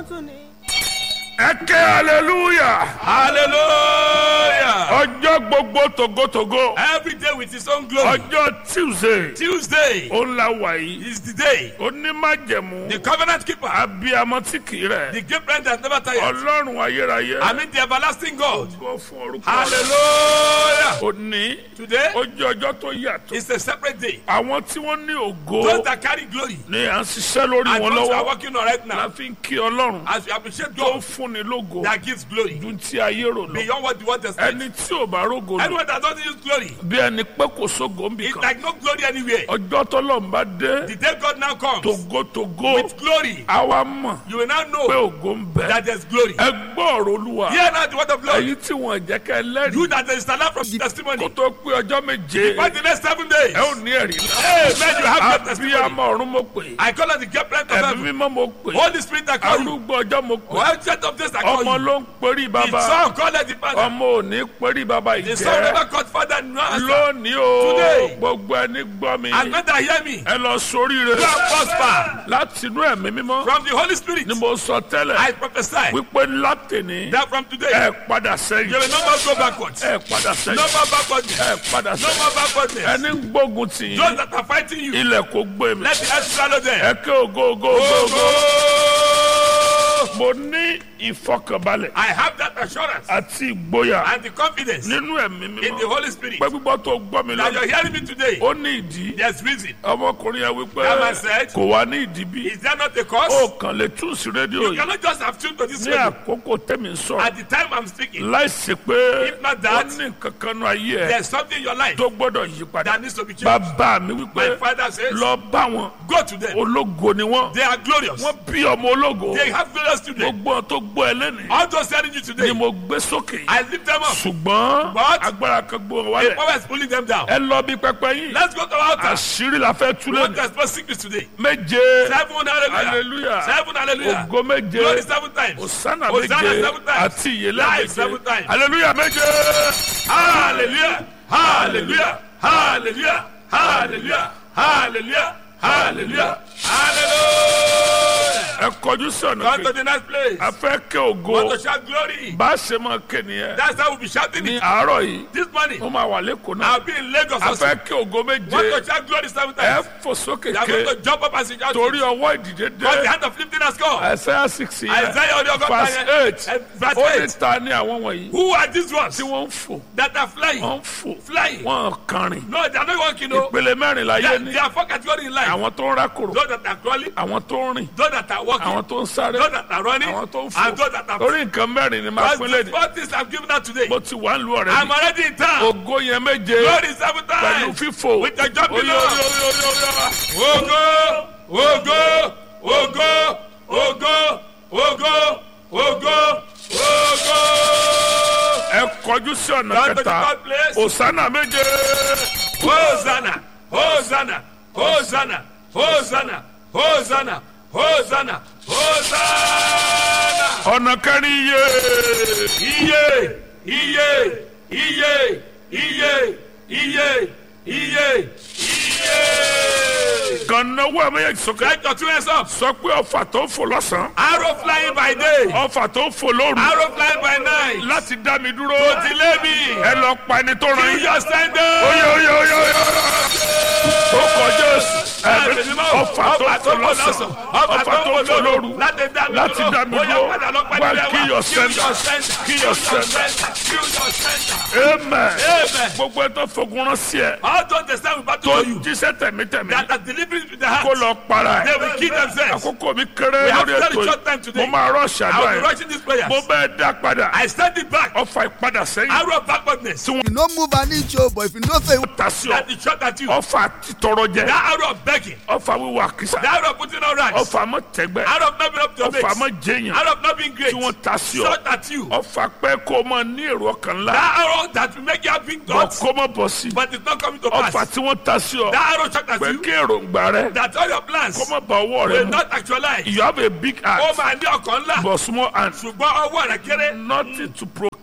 tún ni. ẹ ké hallelujah Hallelujah. ọjọ́ gbogbo togotogo Every day with his own glory. ọjọ́ tuesday Tuesday ó ń la wà yìí is the day. onímájẹ̀mú The covenant keeper. abiyamọ tí kì í rẹ̀ The great friend that never tires. ọlọ́run ayérayé I mean the everlasting God. gbọ́ fún orúkọ Hallelujah. òní Today ó jẹ́ ọjọ́ tó yàtọ̀ is a separate day. àwọn tí wọ́n ní ògo Those that carry glory ni à ń ṣiṣẹ́ lórí and wọn those who are lọ́wọ́ working on right la now fi ń kí ọlọ́run as we appreciate tó ń God fúnni lógo that gives glory ju ti ayé rò lọ beyond what the world expects. ẹni tí ò bá rógo lọ Anyone that doesn't use glory, bí ẹni pé kò sógo ń bì it's kan like no glory anywhere. ọjọ́ tọ́lọ́run bá dé The day God now comes togotogo with glory, àwa mọ̀ you will now pé know ògo ń bẹ that there's glory. ẹ gbọ́ ọ̀rọ̀ olúwa Hear now the word of Lord. èyí tí wọ́n jẹ́ kẹ́ lẹ́rìí You that is alive from kó testimony. tó pé ọjọ́ méje For the next seven days. ẹ ò ní ẹ̀rí náà Amen. You have great testimony. abiyamọ ọ̀run mo pè I call on the great friend of ẹ̀mí heaven. mímọ́ mo pè Holy Spirit I call you. arúgbó ọjọ́ mo pè Well, set of this I call ọmọ you. ló ń perí The bàbá son call the father. ọmọ ò ní perí bàbá The son ìjẹ́ never called father no answer. lónìí o Today. gbogbo ẹni gbọ́ mi And when they hear me, ẹ lọ sóríire you are prosper. láti inú ẹ̀mí mímọ́ From the Holy Spirit, ni mo sọ tẹ́lẹ̀ I prophesy wípé látìní that from today, ẹ padà you sẹ́yìn will no more go backwards. ẹ padà No sẹ́yìn more backwardness. ẹ padà No sẹ́yìn more backwardness. ẹni ń gbógun tì Those yín that are fighting you, ilẹ̀ kò gbé mi let the earth swallow them. ẹ ké ògo ògo ògo ògo Oh, mo ní ìfọkànbalẹ̀ I have that assurance àti ìgboyà and the confidence in nínú ẹ̀mí the mímọ́ Holy Spirit pé gbígbọ́ tó gbọ́ mi that lọ́nà you're hearing me today. ó ní ìdí There's reason. ọmọkùnrin yẹn wípé That man said, kò wá ní ìdí bí Is there not a cause? ó kàn lè tún sí rédíò You yìí cannot just have tuned to this ní radio. àkókò tẹ́mi ń sọ̀rọ̀ At the time I'm speaking, láìsí pé If not ó that, ní nǹkan kan nú ayé ẹ̀ there's something in your life tó gbọ́dọ̀ yí padà that needs to be changed. bàbá mi My wípé father says, lọ bá wọn Go to them. ológo ni wọn They are glorious. wọn bí ọmọ ológo They have glorious children. gbogbo wọn tó gbọ́ ẹ lẹ́nìí All those telling you ni today, mo gbé sókè I lift them up. ṣùgbọ́n But- agbára kan gbó wọn The wálẹ̀ power is pulling them down. ẹ lọ bí pẹpẹ yín Let's go to our altar. àṣírí la fẹ́ tú We want to lẹ́nu expose sickness today. méje Seven hallelujah. hallelujah Seven hallelujah. ògo méje Glory seven times. osana Hosanna méje seven times. àti ìyẹlẹ Life méje seven times. hallelujah méje Hallelujah. Hallelujah. Hallelujah. Hallelujah. Hallelujah. Hallelujah. Hallelujah. ẹ kọjú sí ọ̀nà Come to kejì the next place. a fẹ́ kẹ́ ògo Want to shout glory. bá a ṣe máa kẹ́ nìyẹn That's how we'll be shouting ní it. àárọ̀ yìí This morning, ó máa wà lẹ́kọ̀ọ́ náà I'll be in Lagos a also. fẹ́ kẹ́ ògo Want méje to shout glory seven ẹ times. fò sókè You are going ké to jump up as you shout. torí ọwọ́ ìdìde Because the dé hand of lifting has come. Isaiah six yẹn Isaiah ọdún ọgọ́ta verse yẹn. eight Eh, verse ó ní eight. ta ní àwọn wọ̀nyí Who are these ones tí wọ́n ń fò that are flying? wọ́n ń fò Flying. wọ́n kàrin No, they are not walking. No. ìpele mẹ́rin láyé They, ní they are four categories in life. àwọn tó ń rákòrò Those that are crawling, àwọn tó ń rìn those that are walking, àwọn tó ń sáré those that are running, àwọn tó ń and fò those that are torí nǹkan mẹ́rin ni máa Because pín the lẹ́nu four things I'm giving out today. mo ti wà ń lu ọ̀rẹ́ I'm mi already in town. ògo yẹn méje Glory seven pẹ̀lú times. fífò With the jumping Oyo, up. oyo, oyo, oyo, oyo. Ogo, ogo, ogo, ogo, ogo, ogo, ogo. ẹ kọjú sí ọ̀nà Come to the kẹta third place. òsánà méje Hosanna, Hosanna, Hosanna, Hosanna, Hosanna, Hosanna, Hosanna. ọ̀nà kẹrin iye Iye, iye, iye, iye, iye, iye, iye. kan náwó ẹ méjèèjì sókè Let your two hands up. sọ pé ọfà tó ń fò lọ́sàn-án Arrow flying by day, ọfà tó ń fò lóru arrow flying by night. láti dá mi dúró To delay me. ẹ lọ pa ẹni tó ràn Kill yín your standard. oye oye oye oye ó kọjá èsì ẹ̀mí ọfà tó ń fò lọ́sàn ọfà tó ń fò lóru láti dá mi dúró wá kí yọ sẹ́ńdà kí yọ sẹ́ńdà amen Amen. gbogbo ẹ tó fogun rán sí ẹ All those that stand with tó battle for you, jíṣẹ́ tẹ̀mítẹ̀mí that are delivering to the kó heart, lọ para they ẹ will kill themselves. àkókò mi kéré We have lórí very ètò short time yìí today. mo máa rọ́ọ̀ṣì I àdúrà will be yẹn rushing these prayers. mo bẹ́ẹ̀ dá padà I stand it back. ọfà ìpadà sẹ́yìn Arrow of backwardness. you no move an inch o but if you know say ta sí ọ That is shot at you. ọfà títọrọ jẹ That arrow of begging. ọfà wíwà kìsà That arrow of putting on rights. ọfà mọ tẹgbẹ Arrow of not being up to your ọfà mọ mates. jẹyàn Arrow of not being great. tí wọn ta sí ọ Shot at you. ọfà pẹ kó o mọ ní èrò ọkàn ńlá That arrow that will make you have big bọ thoughts, kó mọ bọ sí but it's not coming to ọfà pass. tí wọn ta sí ọ That arrow shot at pé you. kí èròǹgbà rẹ That all your plans kó mọ bá ọwọ́ rẹ will mu not actualize. you have a big Ó heart máa ní ọkàn ńlá. but small hand Ṣùgbọ́n ọwọ́ rẹ̀ kéré. nothing to proclaim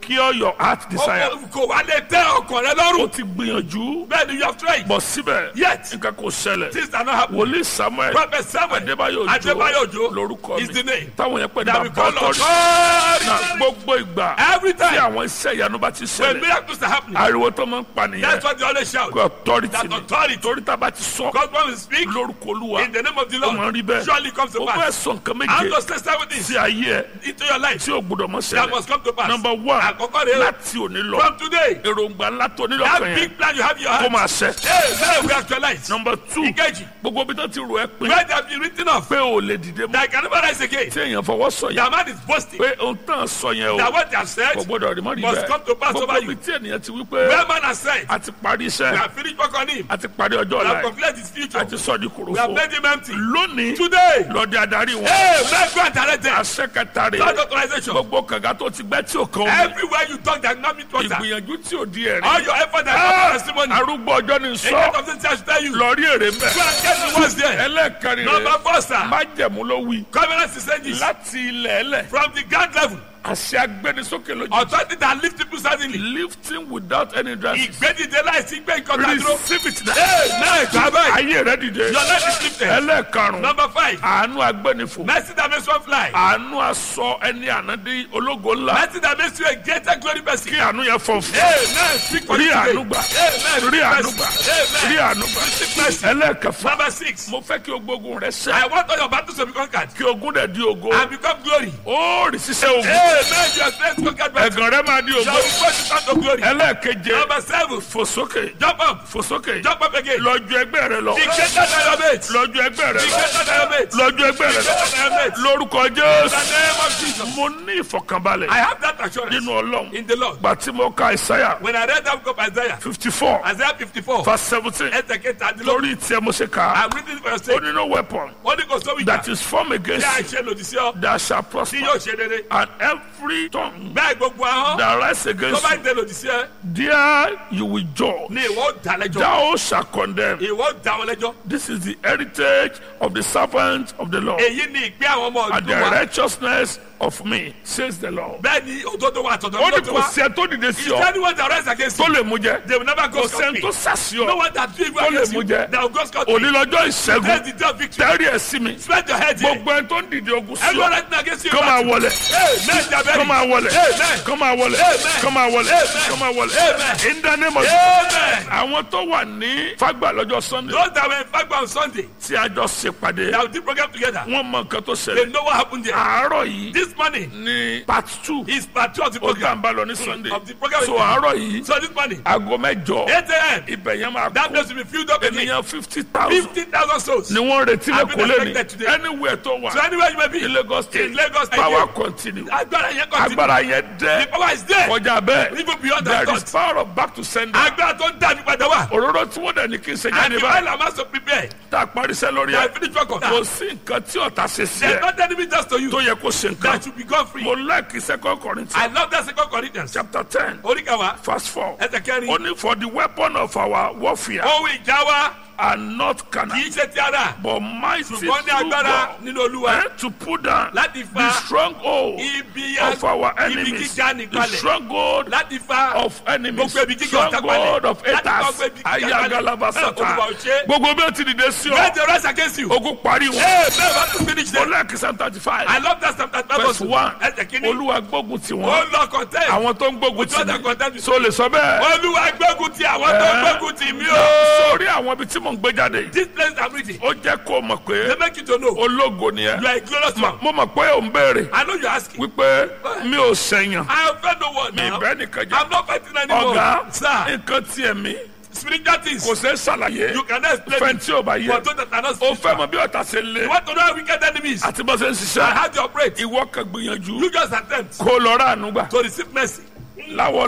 cure your heart desire Ó- Kò wá lè tẹ́ ọkàn rẹ o lọ́rùn. ti gbìyànjú Bẹ́ẹ̀ni you have tried. bọ̀ síbẹ̀ Yet. nǹkan kò ṣẹlẹ̀ Things are not happening. wòlíì samuel Prophet Samuel adébáyò Adébáyò òjò Òjó lórúkọ is the mi name. táwọn yẹn pè ní That we bàbá call ọtọ́rí authority. na gbogbo ìgbà Every tí time àwọn iṣẹ́ ìyanu bá ti when ṣẹlẹ̀ miracles are happening, ariwo tó máa ń pa nìyẹn that's what they always shout. kò authority That ni authority. torí tá a bá ti sọ God when we speak lórúkọ olúwa in the name of the ó máa ń rí Lord, bẹ́ẹ̀ surely comes to ó fẹ́ pass. sọ nǹkan I'm méje just testing with this sí ayé ẹ into your life. tí ò gbọdọ̀ mọ́ That ṣẹlẹ̀ must come to pass. number one Àkọ́kọ́ rẹ̀ o. láti òní lọ From today, èròǹgbà ńlá tó nílò that kan yẹn big plan you have in your kó heart, máa ṣẹ hey, now we actualize. number two Ìkejì, gbogbo bí tó ti rò ẹ́ pin where they have been written off, pé o lè dìde mọ́ that I can never rise again. tí èèyàn fọwọ́ sọ yẹn Their man is boasting. pé ohun tán sọ yẹn o That what they have said, kò gbọdọ̀ rí mọ́ rí must come to bẹ́ẹ̀ pass gbogbo over bí you. tí ènìyàn ti wí pé where man has said, a ti parí we iṣẹ́ have finished work on him. a ti parí ọjọ́ We ọ̀la have ẹ̀ completed his future. a ti sọ di We have kòròfo made him empty. lónìí Today, lọ́dẹ adarí wọn hey, man, go and direct them. àṣẹ kẹta rè God authorization. gbogbo kànga tó ti gbẹ́ tí ò kàn omi Everywhere you talk, that not meet water. ìgbìyànjú tí ò di ẹ̀rí All your effort that not testimony. arúgbó ọjọ́ ni A sọ lot of things I should tell you. Go lọ rí èrè and mbẹ get the words there. ẹlẹ́ẹ̀kẹrin Number rè four, sir. májẹ̀mú ló wí Covenant is saying this. láti ilẹ̀ ẹlẹ̀ From the ground level, àṣẹ agbẹnisókè lójú authority that lift people suddenly. lifting without any dress Ìgbédìde láìsí gbé nǹkan kan dúró. receive it now Hey, náà ìgbà báyìí. ayé rẹ dìde Your life is lifted. ẹlẹ́ẹ̀karùn Number five, àánú agbẹnifò mercy that makes one fly. àánú aṣọ ẹni ànádé ológo ńlá Mercy that makes you a greater glory person. kí àánú yẹn fọ fún Amen. Speak for rí you today. àánú gbà Amen. rí àánú gbà Amen. rí àánú gbà Receive mercy. ẹlẹ́ẹ̀kẹfà Number six, mo fẹ́ kí o gbógun rẹ sẹ́ I want all your battles to be conquered kí ogun dẹ̀ di ògo and become glory. ó rí sísẹ́ ogun Amen. Your strength conquered by ẹ̀gàn rẹ máa di Shall ògo we go to stand of glory? ẹlẹ́ẹ̀keje Number seven, fò sókè jump up, fò sókè jump up again. lọ́jọ́ ẹgbẹ́ rẹ lọ Be greater than your mates. Be lọ́jọ́ ẹgbẹ́ rẹ lọ greater than your mates. Be lọ́jọ́ ẹgbẹ́ rẹ lọ greater than your mates. lórúkọ In the jésù name of Jesus. mo ní ìfọ̀kànbalẹ̀ I have that assurance nínú ọlọ́run in the Lord. gbà tí mo ka ìsáyà When I read that book of Isaiah, fifty four Isaiah 54, verse seventeen ẹsẹ̀ kẹtàdínlógún, lórí tiẹ̀ mo ṣe kà á I'm reading it for your ó sake. ní no weapon Ó ní kò sówó ìjà that is formed tí against a you ṣe lòdì sí ọ that shall tí prosper yóò ṣe rere. and every tongue Bẹ́ẹ̀ gbogbo ahọ́n that rise tó against bá you dé lòdì sí ẹ there you will judge ni ìwọ ó dá lẹ́jọ́. thou shall condemn Ìwọ ó dá wọn lẹ́jọ́. this is the heritage of the servants of the Lord Èyí ni ìpín àwọn ọmọ and the ọdún wa. righteousness of me says the Lord. Bẹ́ẹ̀ ni òdodo wa àtọ̀dọ̀ ó ní ló ti kò wá. sí ẹ tó dìde sí Is ọ anyone that rise against tó you? lè mú jẹ They will never go kò sí ẹ scot-free. tó sàsí No ọ one that do evil Tó lè against mú you, jẹ. they will go scot-free. òní lọ́jọ́ That's ìṣẹ́gun the day of victory. tẹ́rì ẹ̀ sí mi Spread your head here. gbogbo ẹ tó ń dìde ogun sí Everyone ọ rising against you. kọ́ máa wọlé Amen. Jabari. kọ́ máa wọlé Amen. kọ́ máa wọlé Amen. kọ́ máa wọlé Amen. kọ́ máa wọlé Amen. in the name of Amen. àwọn tó wà ní fagbà lọ́jọ́ sunday Those that were in Fagba on Sunday, tí a jọ ṣèpàdé that we did program together, wọ́n mọ nǹkan tó they ṣẹlẹ̀ know what happened there. àárọ̀ yìí This morning ní part two is part two of the ó tà program. ń bá lọ ní sunday Of the program. so àárọ̀ yìí So this morning, aago mẹ́jọ 8 a.m., ibẹ̀ yẹn máa that kó place will be filled up again. ènìyàn fifty thousand 15,000 souls. ni wọ́n retí I've been lẹ́kọ̀ọ́ lẹ́ni expected today. anywhere tó wà So anywhere you may be, ní lagos state in Lagos State, power continue agbára yẹn continue. agbára yẹn The dẹ́ power is there. kọjá bẹ́ẹ̀ Even beyond that there is thought. power of back to sender Agbára tó ń dàbí padà wá. òróró tí wọ́n dẹ̀ ní kí n ṣe And jáde the báyìí oil am also prepared. tá a parí iṣẹ́ lórí They ẹ̀ are finished work on kò that. sí nǹkan tí ọ̀tá ṣe sí There's ẹ̀ not enemy just to you. tó yẹ kó ṣe nǹkan That should be gone free. mo like second corinthians I love that second Corinthians. chapter ten Oríkàwá. verse four Ẹsẹ̀ kẹrin. only for the weapon of our warfare Ohun ìjà wa are not carnal kì í ṣe ti ara. but mighty Ṣùgbọ́n ní through agbára God nínú Olúwa. eh, to put down Láti the fa stronghold ibi of our ibi enemies gíga the nìkalẹ̀. stronghold Láti fa of enemies Gbogbo ibi gíga ọ̀tá stronghold of Láti fa haters gbogbo ibi gíga kalẹ̀. ayagalaba Bẹ́ẹ̀ sata Olúwa ò ṣe. gbogbo bí o ti dìde sí When ọ they rise against you. ogun parí wọn Hey, bẹ́ẹ̀ bá tún finish mo them. like psalm thirty I five love that Psalm 35 verse verse one Ẹsẹ̀ kìíní. olúwa gbógun tì Ó wọ́n lọ contest. àwọn tó ń gbógun tì Ojú ọ̀dà mí contest. so lè sọ bẹ́ẹ̀ Olúwa gbógun ti àwọn tó Eh. gbógun ti mí o. sórí àwọn ibi tí mò ń gbé jáde This place I'm reading. ó jẹ́ kó o mọ̀ pé They make you to know. ológo ni ẹ You are a glorious man. mo mọ̀ pé ò ń béèrè I know you're asking. wípé mi ò sẹ̀yàn I have fed no one mi now. bẹ́ẹ̀ nìkan jẹ́ I'm not fighting anymore. ọ̀gá Sir, nǹkan tiẹ̀ mi spiritual things. kò ṣeé ṣàlàyé You cannot explain it. fẹ́ntì ò bá yẹ For those that are not ó fẹ́ spiritual. mọ bí ọ̀tá ṣe lé You want to know how wicked enemies àti bó ṣe ń and ṣiṣẹ́ how they operate. ìwọ kan gbìyànjú You just attempt kó lọ rà àánú gbà to receive mercy. láwọ ọlọ́run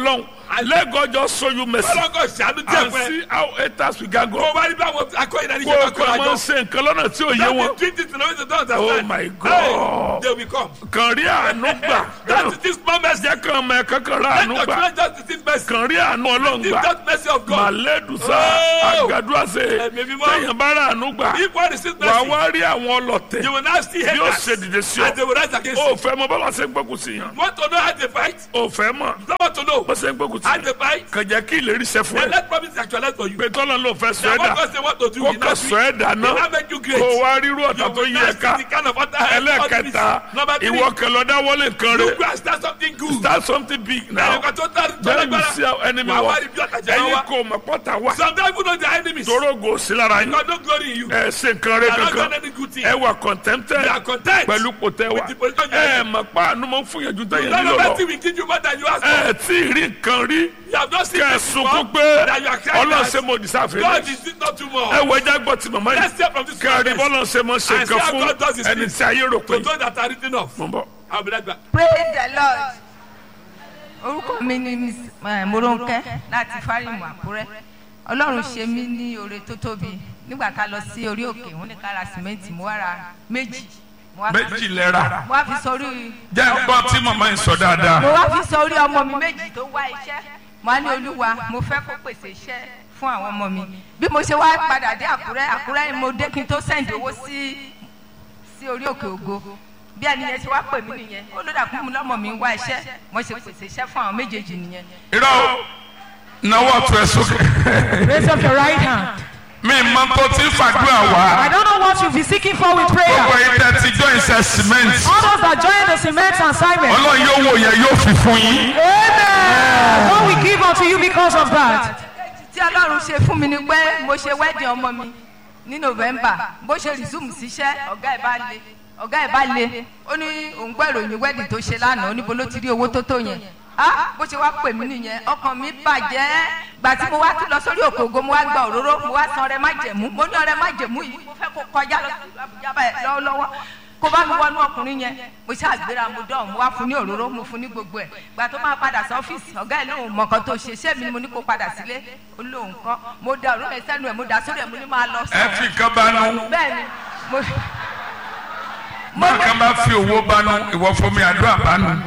let God just show you mercy ọlọ́kọ̀ ṣàánú díẹ̀ and fún ẹ. see how haters will gag kó go o bá rí bí àwọn akọ́yìn náà ní kó ṣe o máa kọ́ kọ́ra máa jọ. ṣe nǹkan lọ́nà tí ò yé wọn That is treat it in a way they don't understand. Oh my God. Hey, they will come. kàn rí àánú gbà That is this small mercy. jẹ́ kàn mọ ẹ̀kọ́ kan rí Let àánú your gbà children just receive mercy. kàn rí àánú ọlọ́run Receive gbà that mercy of God. màlẹ́dùsá Oh. àgàdúràsẹ̀ Ẹ̀mí mímọ́. téèyàn bá rí àánú gbà If one receives wà á mercy, wá rí àwọn ọlọ́tẹ̀ you will now see yóò haters. ṣe dìde sí ọ And they will rise against o you. fẹ́ mọ bọ́lá ṣe ń gbógun sí yàn Want to know how they fight? o fẹ́ mọ You want to know bó ṣe ń gbógun sí how yàn they fight? kàn jẹ́ kí ìlérí ṣe fún Then ẹ let promise actualize for you. pé tọ́lá ló fẹ́ sọ Now ẹ́ what dà God say what to do, kó he kàn now sọ ẹ́ dà He náà now make you great. kó wá rírú ọ̀tá You tó will yí now ẹ see ká the kind of other ẹlẹ́ẹ̀kẹta Number three, ìwọ kẹlọ dáwọ́lé nǹkan you rẹ go and start something good. start something big now Ẹ̀yọ̀kan tó dárí tó then you lágbára. see how enemy Wà á wa wá rí bí ọ̀tá jẹ́ ẹ̀yin wá. kò mọ̀ pọ́tà wá Sometimes you know their enemies. torógo sí lára yín God no glory in you. ẹ ṣe nǹkan rẹ They are not kankan done any good thing. ẹ wà contented They are content. pẹ̀lú kòtẹ́ wa With the position you ẹ are mọ̀ pa àánú mọ̀ fún yẹn ju tẹ̀yẹ None nílò of lọ that thing will give you more than you ask for. ẹ tí ì rí nǹkan rí You have not seen kẹ́ ẹ this before. sunkún pé That you are crying ọlọ́run that ṣe mo dìsáfẹ́ God is this not too ẹ much. wọ ẹja gbọ́ ti màmá Let's yìí hear from this kẹ́rin prophet. bọ́lá ṣe mọ̀ ṣe And see nǹkan how fún God does his ẹni things. tí ayé rò pé To those that are written off. mo ń bọ̀. I'll be right back. praise the lord orúkọ mi ni Miss, eh, moronke láti fárímù àkúrẹ́ ọlọ́run ṣe mí ní oore tó tóbi nígbà ká lọ sí orí òkè wọn ní ká ra sìmẹ́ǹtì mo wá ra méjì mo wá fi- méjì lẹ́ra mo wá fi sórí jẹ́ ń gbọ́ tí màmá yìí sọ dáadáa. mo wá fi sórí ọmọ mi méjì tó wá iṣẹ́ mo á ní olúwa mo fẹ́ kó pèsè iṣẹ́ fún àwọn ọmọ mi bí mo ṣe wá padà dé àkúrẹ́ àkúrẹ́ ni mo dé kí n tó sẹ́ǹdì owó sí sí orí òkè ògo bí ẹni yẹn ṣe wá pè mí nìyẹn ó ló dàkú mi lọ́mọ mi ń wá iṣẹ́ mo ṣe pèsè iṣẹ́ fún àwọn méjèèjì nìyẹn. irọ́ o náwó ọ̀tún ẹ̀ sókè. Raise up your right hand. mi mọ tó ti ń fàdúrà I wá. don't know what you'll be seeking for with gbogbo prayer. ẹ̀yin tẹ́ ti join iṣẹ́ cement. All those that join the cement assignment. ọlọ́run yóò wò yẹn yóò fi fún yín. Amen. God will give unto you because of that. tí ọlọ́run ṣe fún mi ni pé mo ṣe wedding ọmọ mi ní november bó ṣe resume síṣẹ́ ọ̀gá ẹ̀ bá le ọ̀gá ẹ̀ bá le ó ní òun gbọ́ ìròyìn wedding tó ṣe lánàá ó ní bo ló ti rí owó tó tó yẹn ah bó ṣe wá pè mí nìyẹn ọkàn mi bàjẹ́ gbà tí mo wá tún lọ sórí òkè ògo mo wá gba òróró mo wá san ọrẹ májẹ̀mú mo ní ọrẹ májẹ̀mú yìí mo fẹ́ kó kọjá lọ sí Àbújá báyìí lọ́wọ́lọ́wọ́ kó bá mi wọnú ọkùnrin yẹn mo ṣe àgbéra mo dán mo wá fún ní òróró mo fún ní gbogbo ẹ̀ gbà tó máa padà sí ọ́fíìsì ọ̀gá ẹ̀ lóun mọ̀ kan tó ṣe ṣé mi ni mo ní kó padà sílé ó lóun kọ́ mo da òróró ẹ̀ sẹ́nu ẹ̀ mo dà sórí ẹ̀ mo ní máa lọ ẹ fi kan banú. bẹ́ẹ̀ ni mo máa kan bá fi owó banú ìwọ fún mi àdúrà banú.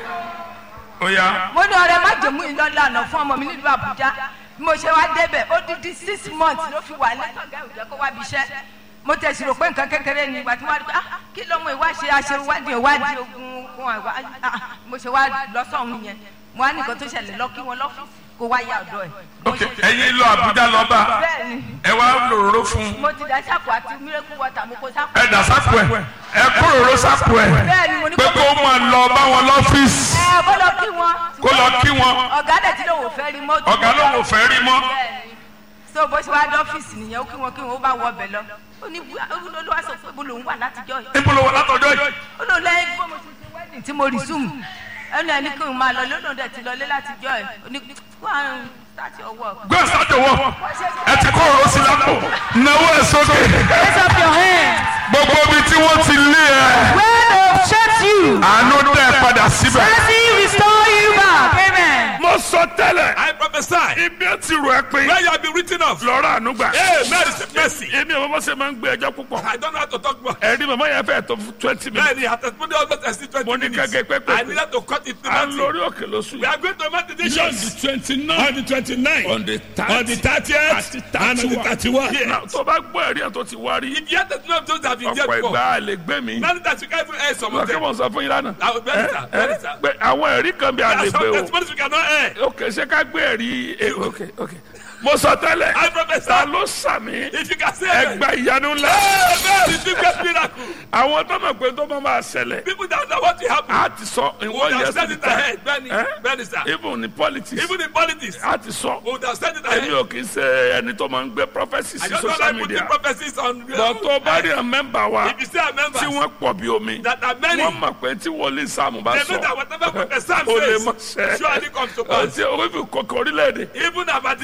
ó yá. mo ní ọrẹ májèmú yìí lọ lànà fún ọmọ mi nílùú àbújá bí mo ṣe wá débẹ̀ ó dídí six months ló fi wà lẹ́tọ̀gá ìjọ kó wá bí iṣẹ́ mo tẹ̀sí rò pé nǹkan kékeré ni ìgbà tí wọ́n rí pé ah kí ló mú ìwá ṣe aṣèwádìí ìwádìí ogun ogun àìwá ah mo ṣe wá lọ sọ̀hún yẹn mo wá ní nǹkan tó ṣẹlẹ̀ lọ kí wọn lọ́fíìsì kó wá yá ọ̀dọ̀ ẹ̀. Mo ok ṣe- ẹ̀yin lọ Àbújá lọ bá bẹ́ẹ̀ ni ẹ wá lòróró fún un. mo ti dá sápò àti miracle water mo kó sápò. ẹ dà sápò ẹ ẹ kó lòróró sápò ẹ bẹ́ẹ̀ ni mo ní pé kó máa lọ bá wọn lọ́fíìsì ẹ kó lọ kí wọn. kó lọ kí wọn ọ̀gá dẹ̀ tí lòun ò fẹ́ rí mọ́. ọ̀gá lòun ò fẹ́ rí mọ́. bẹ́ẹ̀ni so bó ṣe wá dé ọ́fíìsì nìyẹn ó kí wọn kí wọn ó bá wọ ọbẹ̀ lọ ó ní olú wa sọ pé bó lòun wà látijọ́ yìí níbo ló wà látọjọ́ yìí. ó lòun lẹ́yìn bó mo ṣe ṣe wedding tí mo resume ẹnu ẹni kí n máa lọ lónà dẹ̀ ti lọlé látijọ́ ẹ̀ ó ní kó àrùn start your work. gbé sájò wọ ẹ ti kó òró sí lápò náwó ẹ sókè Raise up your hands. gbogbo ibi tí wọ́n ti lé ẹ Where they've shut you. àánú dẹ̀ padà síbẹ̀. Mercy restore you back. Amen. mo sọ tẹ́lẹ̀ I prophesy. ibi ẹ ti rò ẹ pé Where you have been written off. lọ́rọ̀ àánú gbà. Amen. Receive mercy. èmi ò mọ̀ ṣe máa ń gbé ẹjọ́ púpọ̀. I don't know how to talk about. ẹ̀rí màmá yẹn fẹ́ tó twenty minutes. Bẹ́ẹ̀ni, her testimony almost exceed twenty Mo ní minutes. kẹ́kẹ́ pẹ́pẹ́. I needed to cut it to à ń nothing. lórí òkè lóṣù We are going to make the decisions. twenty nine. On the twenty-nine. on the thirty. On the thirtieth. And on the thirty-one. Now, tó bá gbọ́ ẹ̀rí ẹ̀ tó ti wá rí. If you have the testimony of those that have been there ọ̀pọ̀ before. ìgbà lè gbé mi. None that you can even air some wọ́n of kí them. wọ́n sọ fún yín lánàá. Ah, bẹ́ẹ̀ni sir, bẹ́ẹ̀ni sir. pé àwọn ẹ̀rí kan bí a There lè are gbé some o. testimonies we cannot air. ok ṣé ká gbé ẹ̀rí eh, ok ok. mo sọ tẹ́lẹ̀. I prophesy. ta ló sàmì. If you can say amen. ẹgbà ìyanu ńlá. Amen. Receive great miracle. àwọn tó mọ̀ pé tó máa máa ṣẹlẹ̀. People that know what will happen. a ti sọ We ìwọ would yẹn have said sí it ta. ahead. Bẹ́ẹ̀ni, Eh? bẹ́ẹ̀ni sir. even in politics. Even in politics. a ti sọ. We would have said it èmi ahead. ò kì í ṣe ẹni tó máa ń gbé prophecy I sí just don't social like putting media. prophecies on. bọ̀ tó bá rí àwọn mẹ́mbà wa If you say a member tí wọ́n pọ̀ bí omi. that are many, wọ́n mọ̀ pé tí wòlíì Sáàmù bá they sọ. know that whatever prophet Sam o lè mọ says sẹ́. surely comes to pass. ọtí orífi kọkọ orílẹ̀-èdè. Even about the we nation. have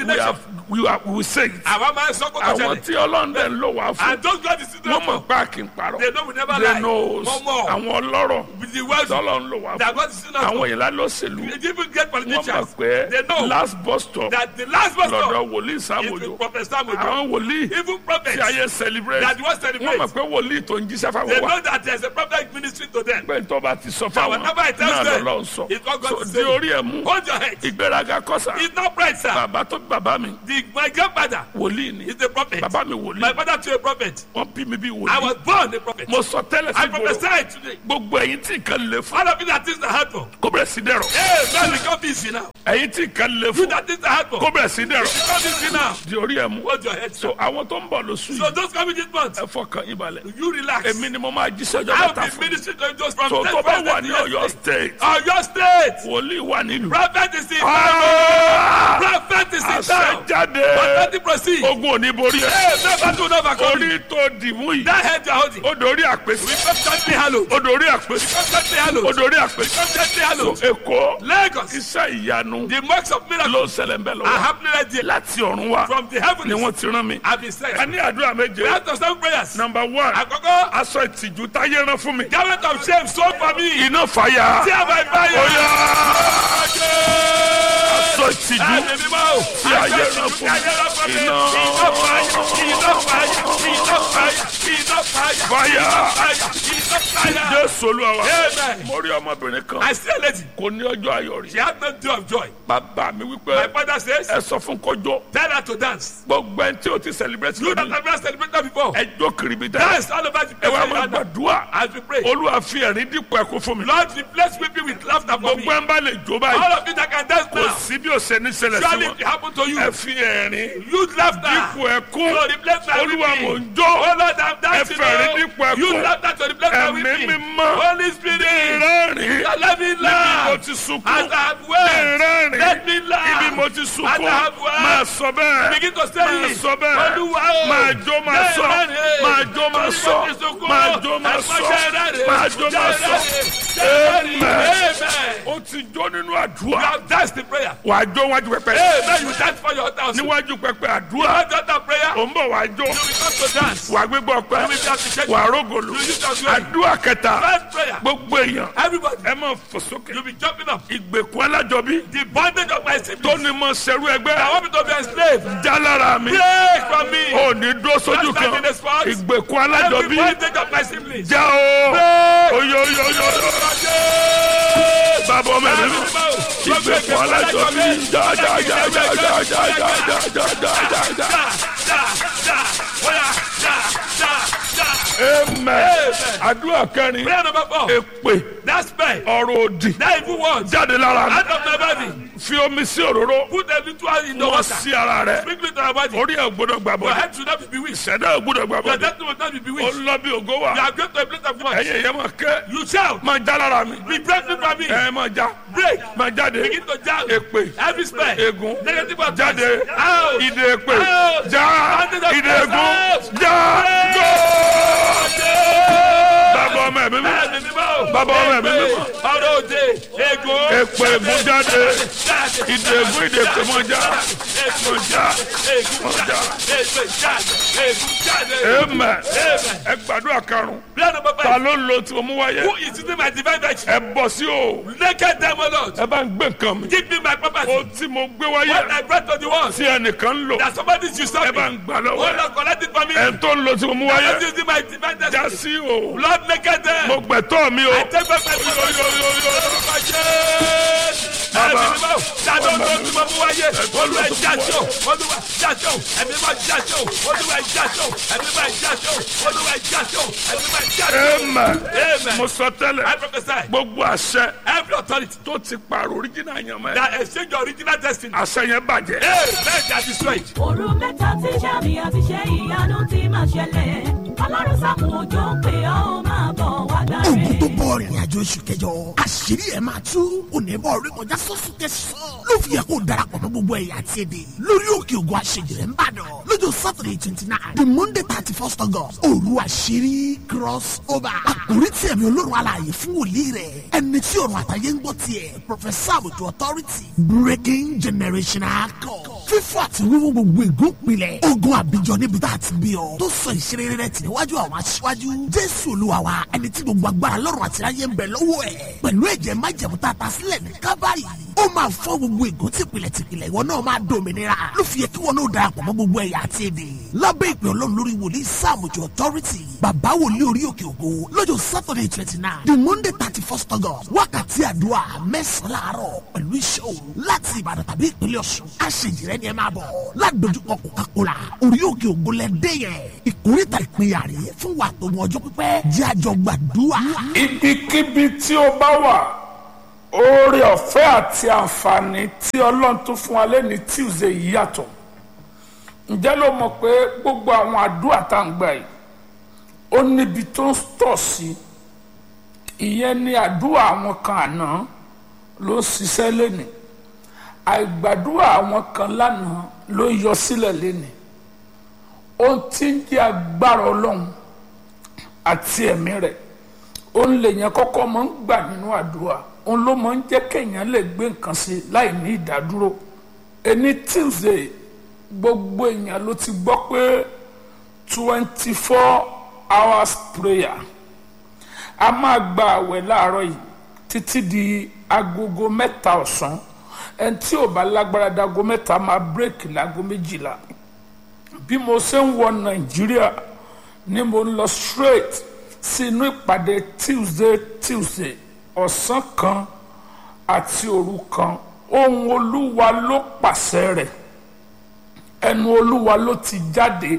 we are we will say it Àwa máa ń sọ kókó àwọn ṣẹlẹ̀. tí ọlọ́run dẹ̀ ń lò wá fún And those God is still wọ́n mọ̀ for. pé a kì í parọ́ They know we never they lie. knows Wọ́n mọ̀. àwọn ọlọ́rọ̀ With the words tọ́lọ́run lò wá that fún God is still àwọn for. ìlà lọ́sẹ̀lú They even get wọ́n mọ̀ politicians. pé They know last bus stop that the last bus stop lọ́dọ̀ wòlíì is sáwòjò with Prophet Samuel. àwọn wòlíì Even tí prophets ayé celebrate that was wọ́n celebrate. mọ̀ pé wòlíì tó ń jíṣẹ́ They fáwọn wa know that there's a prophet ministry to them. pé tó bá ti sọ So fáwọn whatever I tell náà them, lọ́lọ́ sọ it's what God so is di saying. orí ẹ̀ mú Hold your head. ìgbéraga kọ́sà It's not pride, sir. bàbá tó bí bàbá mi The, my grandfather wòlíì ni is a prophet. bàbá mi My wòlíì father too a prophet. wọ́n bí mi bí I wòlíì was born a prophet. mo sọ tẹ́lẹ̀ sí I gbòòrò prophesied today. gbogbo ẹ̀yin tí nǹkan lè fún All of you that things are hard for. kó bẹ̀rẹ̀ sí dẹ̀rọ̀ Hey, man, become busy now. ẹ̀yin tí nǹkan lè You fún that things are hard for. kó bẹ̀rẹ̀ sí dẹ̀rọ̀ Become busy now. di orí ẹ̀ mú Hold your head, so sir. àwọn tó ń bọ̀ lóṣù So yìí those coming this month, ẹ fọkàn yín balẹ̀ you relax. èmi ni mo máa jíṣẹ́ ọjọ́ I'll mẹ́ta be fún ministering to you just from so next tó bá Wednesday wà to ní next Ọ̀yọ́ day. state Ọ̀yọ́ state. wòlíì wà nílùú Prophet is in Ah! town. Prophet is in àṣẹ town. jáde Prophetic proceed. ogun ò ní borí ẹ Hey, never do never come. orí tó dìmú yìí That head you're holding. ó dorí àpèsè Become gently hallowed. ó dorí àpèsè Become gently ó hallowed. dorí àpèsè Become gently so hallowed. èkó Lagos. iṣẹ́ ìyanu The marks of ló miracles ń ṣẹlẹ̀ ń bẹ̀ are lọ́wọ́ happening right there. láti ọ̀run wá From the ni heavens. wọ́n ti rán mi I've been saying. a ní àdúrà méje We have to stand prayers. number one Àkọ́kọ́. aṣọ ìtìjú táyé rán fún mi Garment of shame sold for me. iná fàyà Tear my fire. Oya! aṣọ ìtìjú Ẹ̀mí mímọ́ o. tí ayé rán fún mi iná Iná fàyà. Iná fàyà. Iná fàyà. Iná fàyà. fàyà Fàyà. Iná fàyà. jésù olúwa wa Amen. mo rí ọmọbìnrin kan I see a lady. kò ní ọjọ́ ayọ̀ rí She had no day of joy. bàbá mi My wípé father says, ẹ sọ fún kọjọ tell her to dance. gbogbo ẹni tí o ti celebrate You that lónìí have never celebrated before. ẹ jó kiribi dá Dance all over the ẹ place. wá where máa you are now. gbàdúrà As we pray. olúwa fi ẹ̀rín dípò ẹ̀kú fún mi Lord, replace weeping with laughter for me. gbogbo ẹ̀ ń bá lè jó báyìí All of you that can dance kò now. sí bí o ṣe ní ṣẹlẹ̀ sí Surely wọn if it happen to you, ẹ fi ẹ̀rín use laughter. dípò ẹ̀kú So replace my olúwa mò weeping. ń jó Oh Lord, I'm dancing. Ẹ fẹ̀rín now. dípò ẹkún. Use laughter to replace my ẹ̀mí weeping. mímọ́ Holy Spirit, rẹ́rìn let me níbi mo laugh. ti As sunkún I have wept, rẹ́rìn let me laugh. ibi mo ti As sunkún I have wept, máa sọ bẹ́ẹ̀ begin to say máa it. sọ bẹ́ẹ̀ Olúwa o. máa jó máa sọ Rẹ́rìn. máa jó máa Torí sọ mo ti sunkún. máa jó máa Ẹ̀fọ́ sọ jẹ́ rẹ́rìn. máa jó máa Jẹ́ sọ rẹ́rìn. Jẹ́ rẹ́rìn. Amen. Amen. ó ti jó nínú You àdúrà have danced in prayer. wàá jó wájú pẹpẹ Amen. You dance for your house. You níwájú pẹpẹ àdúrà have done that prayer. ò ń bọ̀ wàá jó You will come to dance. wàá gbégbá ọpẹ́ You will be appreciated. wàá rógòlò You use your glory. àdúrà kẹta First prayer. gbogbo èèyàn Everybody, ẹ máa fò sókè you'll be jumping up. ìgbèkùn alájọbí The bondage of my siblings. tó ní mọ sẹrú I ẹgbẹ́ want me to be enslaved. já lára mi Break from me. ò ní dúró sójú Just kan like in the sports. ìgbèkùn Every alájọbí bondage of my siblings. já o Break. oyoyoyo bàbá ọmọ ẹ̀mí mi ìgbèkùn alájọbí já já já já já já já já já já já já amen àdúrà kẹrin Prayer number four. èpè That spell. ọ̀rọ̀ òdì That evil word. jáde lára mi Out of my body. fi omi sí òróró Put a little oil in the wọ́n water. sí ara rẹ̀ Sprinkle it on your body. orí ẹ̀ gbọ́dọ̀ gbà Your bọ́dọ̀ head should not be bewitched. ìṣẹ̀dá ẹ̀ gbọ́dọ̀ gbà Your bọ́dọ̀ destiny will not be ó bewitched. lọ bí ògo wà You are going to a place of work. ẹ̀yẹ yẹn máa kẹ́ You shout. máa já lára mi Be breaking from me. ẹ̀ máa já Break. máa jáde Begin to jump. èpè Every spell. ègún Negative word. jáde Out. ìdè èpè Out. já Out. ìdè ègún Out. já go bàbá ọmọ ẹ̀mí mi Ẹ̀mí mímọ́. Bàbá ọmọ ẹ̀mí mímọ́. Ọ̀rọ̀ òde. Ego. èpè ègún jáde Jáde. ìdè ègún ìdè èpè mọ́ já mọ́ já Ègún jáde. Èpè jáde. Ègún jáde. amen Amen. ẹ gbàdúrà karùn-ún Prayer number ta five. ló ń lo tí mo mú wáyé Who is using my divine virtue? ẹ bọ̀ sí o Naked them, O Lord. ẹ bá ń gbé nǹkan mi Give me my property. o tí mo gbé What wáyé I brought to the world. tí ẹnìkan ń lò That somebody should stop ẹ me. bá ń gbà Oh lọ́wọ́ ẹ Lord, collect it for me. ẹ tó ń lo tí mo mú I'm wáyé using my divine já destiny. sí o Lord, naked them. mo gbẹ̀tọ́ mi o I take back my Ẹ̀mí mímọ́, jáde ọdún tí mo mú wáyé, olúwa jáṣọ, olúwa jáṣọ, ẹ̀mí mímọ́ jáṣọ, olúwa jáṣọ, ẹ̀mí mímọ́ jáṣọ, olúwa jáṣọ, ẹ̀mí mímọ́ jáṣọ. amen Amen. mo sọ I tẹ́lẹ̀ prophesy, gbogbo àṣẹ every authority tó ti pààrọ̀ oríjìnà yẹn mọ́ ẹ that exchange your original destiny, àṣẹ yẹn bàjẹ́ amen, that destroyed. òru mẹ́ta tí sàmì àti ṣe ìyanu ti máa ṣẹlẹ̀ ọlọ́run sàmù òjò pé ó máa bọ̀ wá gbà ogun tó rẹ̀. bọ̀ rìnrìn àjò oṣù kẹjọ àṣírí ẹ̀ máa tú onímọ̀ orí kọjá sọ́sùn tẹ̀sán ló fi yẹ kó darapọ̀ mọ́ gbogbo ẹ̀yà àti èdè lórí òkè ògùn àṣejìrẹ́ ń bàdàn lọ́jọ́ saturday twenty nine the monday thirty first august òru àṣírí cross over àkórí tí ẹ̀mí olórun alààyè fún wòlíì rẹ̀ ẹni tí ọ̀run àtàyè ń gbọ́ tiẹ̀ professor àbùtù authority breaking generational code fífọ́ àti wíwú gbogbo ègún pilẹ̀ ogun àbíjọ níbi tá a ti bí ọ tó sọ ìṣeré rẹ tì níwájú àwọn aṣíwájú jésù olúwa wa ẹni tí gbogbo agbára lọ́rùn àti ayé ń bẹ lọ́wọ́ ẹ̀ pẹ̀lú ẹ̀jẹ̀ májẹ̀mú tá a ta sílẹ̀ ní kábàárì ó máa fọ́ gbogbo ègún tìpìlẹ̀ tìpìlẹ̀ ìwọ náà máa dòmìnira ló fi yẹ kí wọn náà darapọ̀ mọ́ gbogbo ẹ̀yà àti èdè lábẹ́ ìpè ọlọ́run lórí wòlíì sáàmùjọ authority bàbá wòlíì orí òkè ògo lọ́jọ́ saturday twenty nine the monday thirty first august wákàtí àdúrà mẹ́sàn-án láàárọ̀ pẹ̀lú iṣẹ́ òru láti ìbàdàn tàbí ìpínlẹ̀ ọ̀ṣun aṣèjìrẹ́ ni ẹ máa bọ̀ ládojúkọ coca-cola orí òkè ògo lẹ́dẹ́ yẹn ìkórìtà ìpínyà rè fún wa tó mọ ọjọ́ pípẹ́ jẹ́ àjọ gbàdúrà. ibikíbi tí ó bá wà oore ọ̀fẹ́ àti àǹfààní tí ọlọ́run tó fún wa lẹ́ni tuesday yìí yàtọ̀ ǹjẹ́ ló mọ̀ pé gbogbo àwọn àdúrà tá à ń gbà yìí ó níbi tó ń tọ̀ sí ìyẹn ni àdúrà àwọn kan àná ló ń ṣiṣẹ́ lẹ́nìí àìgbàdúrà àwọn kan lánàá ló ń yọ sílẹ̀ lẹ́nìí ohun tí ń jẹ́ agbára ọlọ́run àti ẹ̀mí rẹ̀ òun lèèyàn kọ́kọ́ máa ń gbà nínú àdúrà òun ló máa ń jẹ́ kéèyàn lè gbé nǹkan sí láì ní ìdádúró ẹni tuesday gbogbo èèyàn ló ti gbọ́ pé twenty four hours prayer a máa gba àwẹ̀ láàárọ̀ yìí títí di agogo mẹ́ta ọ̀sán ẹni tí ò bá lágbára dago mẹ́ta máa bírèkì láago méjìlá bí mo ṣe ń wọ nàìjíríà ni mo ń lọ straight sí inú ìpàdé tuesday tuesday ọ̀sán kan àti òru kan ohun olúwa ló pàṣẹ rẹ̀ ẹnu olúwa ló ti jáde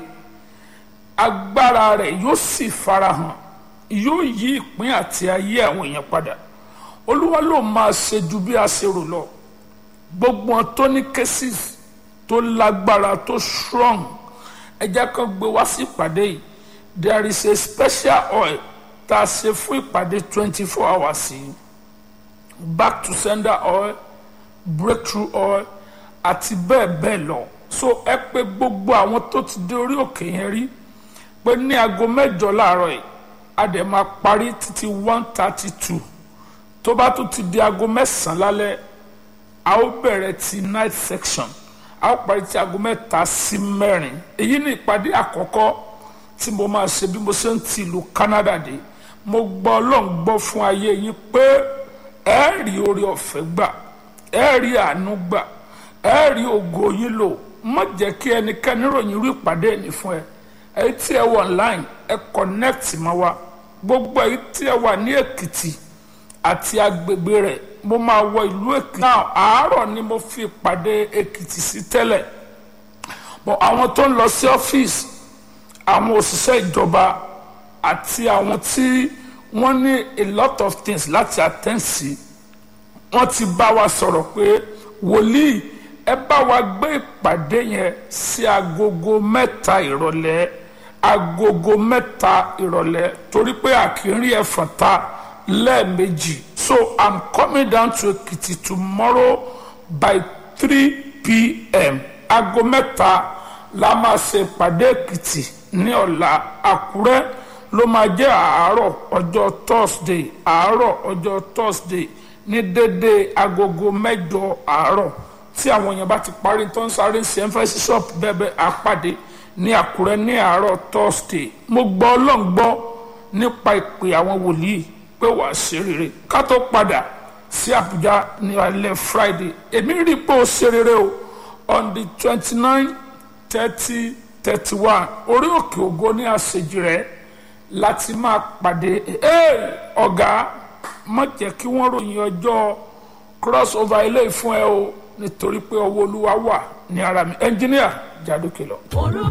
agbára rẹ̀ yóò sì farahàn yóò yí ìpín àti ayé àwọn èèyàn padà olúwa ló máa ṣe ju bí a ṣe rò lọ gbogbo wọn tó ní cases tó lágbára tó strong ẹ jẹ́ kán gbé wá sí ìpàdé yìí there is a special oil tá a ṣe fún ìpàdé twenty four hours yìí back to sender oil breakthrough oil àti bẹ́ẹ̀ bẹ́ẹ̀ lọ so ẹ pé gbogbo àwọn tó ti dé orí òkè yẹn rí pé ní aago mẹ́jọ láàárọ̀ yìí a dẹ̀ máa parí títí one thirty two tó bá tún ti di aago mẹ́sàn-án lálẹ́ a ó bẹ̀rẹ̀ ti night section a ó parí ti aago mẹ́ta sí mẹ́rin èyí ni ìpàdé àkọ́kọ́ tí mo máa ṣe bí mo ṣe ń ti ìlú Canada dé mo gbọ́ ọlọ́run gbọ́ fún ayé yín pé ẹ rí oore ọ̀fẹ́ gbà ẹ rí àánú gbà ẹ rí ògo yín lò má jẹ́ kí ẹnikẹ́ni ròyìn irú ìpàdé ẹni fún ẹ èyí tí ẹ wọ online ẹ connect mọ́ wa gbogbo èyí tí ẹ wà ní Èkìtì àti agbègbè rẹ̀ mo máa wọ ìlú Èkìtì náà àárọ̀ ni mo fi ìpàdé Èkìtì sí tẹ́lẹ̀ bọ̀ àwọn tó ń lọ sí ọ́fíìsì àwọn òṣìṣẹ́ ìjọba àti àwọn tí wọ́n ní a lot of things láti attend sí wọ́n ti bá wa sọ̀rọ̀ pé wòlíì ẹ bá wa gbé ìpàdé yẹn sí agogo mẹ́ta ìrọ̀lẹ́ agogo mẹ́ta ìrọ̀lẹ́ torí pé àkírí ẹ̀fọ̀n ta lẹ́ẹ̀mejì so i'm coming down to Ekiti tomorrow by three pm aago mẹ́ta la máa ṣe ìpàdé Èkìtì ní ọ̀la Àkúrẹ́ ló máa jẹ́ àárọ̀ ọjọ́ Thursday àárọ̀ ọjọ́ Thursday ní dédé agogo mẹ́jọ àárọ̀ tí àwọn èèyàn bá ti parí tó ń sáré ń ṣe emphasis shop bẹ́ẹ̀ àpàdé ní Àkúrẹ́ ní àárọ̀ Thursday mo gbọ́ Ọlọ́run gbọ́ nípa ìpè àwọn wòlíì pé wàá ṣe rere ká tó padà sí Àbújá ní alẹ́ Friday èmi rí i pé ó ṣe rere o on the twenty nine thirty thirty one orí òkè ògo ní àṣejì rẹ̀ láti máa pàdé ọ̀gá má jẹ́ kí wọ́n ròyìn ọjọ́ cross over ilé ìfún ẹ o nítorí pé ọwọ́ olúwa wà ní ara mi ẹnjíníà jádókè lọ. orúkọ